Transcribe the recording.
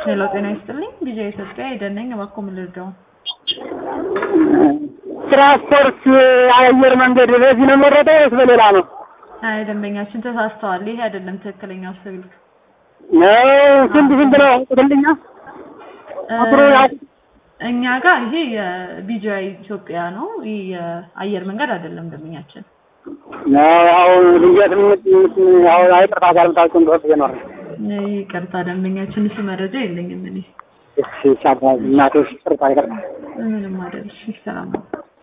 ሄሎ ጤና ይስጥልኝ ቪዥን ኢትዮጵያ የደነኝ እባክዎ ምን ልርዳው? ትራንስፖርት አየር መንገድ በዚህ ነው የመረጠው ወይስ በሌላ ነው? አይ ደንበኛችን ተሳስተዋል። ይሄ አይደለም ትክክለኛው ስልክ። ነው ስንት ስንት ነው ቁጥልኛ? ቁጥሩ ያው እኛ ጋር ይሄ የቢጂአይ ኢትዮጵያ ነው። ይህ የአየር መንገድ አይደለም ደንበኛችን። ነው ያው ልየት ያው አይቅርታ ጋር ምታውቁ እንደሆነ ነው። ይቅርታ ደንበኛችን እሱ መረጃ የለኝም እኔ። እሺ ቻባ እናቶች ቅርታ ይቅርታ ምንም አይደል። እሺ ሰላም ነው።